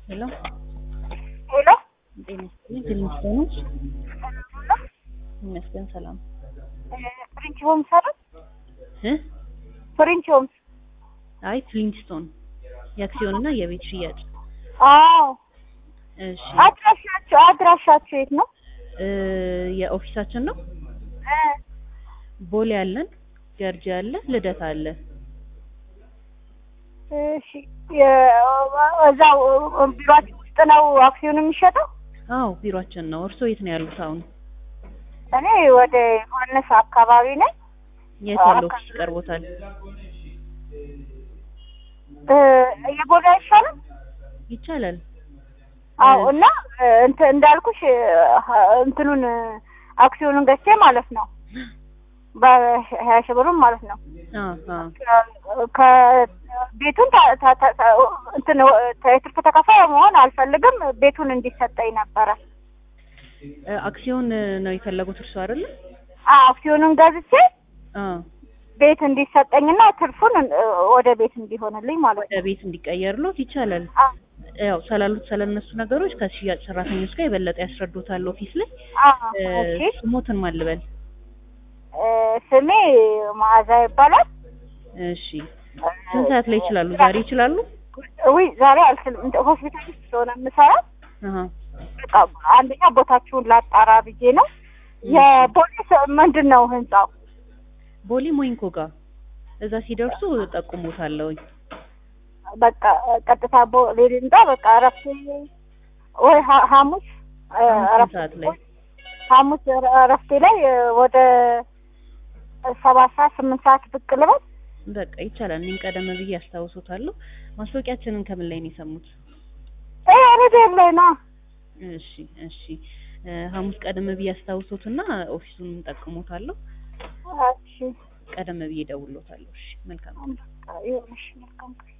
ሄሎ ሄሎ ጤና ይስጥልኝ። ፊልሚስቶኖች ይመስገን ሰላም ፍሬንች ሆምስ አይደል? እ ፍሬንች ሆምስ። አይ ፍሊንስቶን የአክሲዮን እና የቤት ሽያጭ። አዎ እሺ አድራሻችሁ አድራሻችሁ የት ነው? እ የኦፊሳችን ነው እ ቦሌ አለን፣ ገርጂ አለ፣ ልደታ አለ። እሺ የ- እዛው ቢሯችሁ ውስጥ ነው አክሲዮን የሚሸጠው? አዎ ቢሮአችን ነው። እርስዎ የት ነው ያሉት አሁን? እኔ ወደ ዮሐንስ አካባቢ ነኝ። የት ያለው ኦፊስ ይቀርቦታል? እ የቦሌ አይሻልም? ይቻላል። አዎ እና እንትን እንዳልኩሽ እንትኑን አክሲዮኑን ገዝቼ ማለት ነው በሀያ ሺህ ብሩን ማለት ነው አዎ አዎ ከቤቱን ታ- ታ- ታ- ታ- እንትን የትርፍ ተካፋይ መሆን አልፈልግም። ቤቱን እንዲሰጠኝ ነበረ። እ አክሲዮን ነው የፈለጉት እርሱ አይደለ? አዎ አክሲዮኑን ገዝቼ አዎ ቤት እንዲሰጠኝና ትርፉን እ ወደ ቤት እንዲሆንልኝ ማለት ወደ ነው። ቤት እንዲቀየርሎት ይቻላል። አዎ ያው ስላሉት ስለነሱ ነገሮች ከሽያጭ ሰራተኞች ጋር የበለጠ ያስረዱታል ኦፊስ ላይ። አዎ እ ኦኬ። ስሞትን ማን ልበል? እ ስሜ መዓዛ ይባላል። እሺ ስንት ሰዓት ላይ ይችላሉ? ዛሬ ይችላሉ? ውይ ዛሬ አልችልም። እንደ ሆስፒታል ውስጥ ስለሆነ የምሰራው አሀ በቃ አንደኛ ቦታችሁን ላጣራ ብዬ ነው። የፖሊስ ምንድን ነው ህንጻው? ቦሌ ሞይንኮ ጋር እዛ ሲደርሱ ጠቁሙታለሁኝ። በቃ ቀጥታ ቦሌ ህንጻ በቃ እረፍት ወይ ሀ- ሐሙስ እ አምስት እረፍት ሰዓት ላይ ሐሙስ እረ- እረፍቴ ላይ እ ወደ ሰባት ሰዓት ስምንት ሰዓት ብቅ ልበል። በቃ ይቻላል። እኔም ቀደም ብዬ አስታውሶታለሁ። ማስታወቂያችንን ከምን ላይ ነው የሰሙት? እ እኔ ቤት ላይ ነው። እሺ እሺ እ ሐሙስ ቀደም ብዬ አስታውሶትና ኦፊሱን ጠቅሞታለሁ። እሺ ቀደም ብዬ ደውሎታለሁ። እሺ መልካም በቃ ይኸውልሽ መልካም ቀን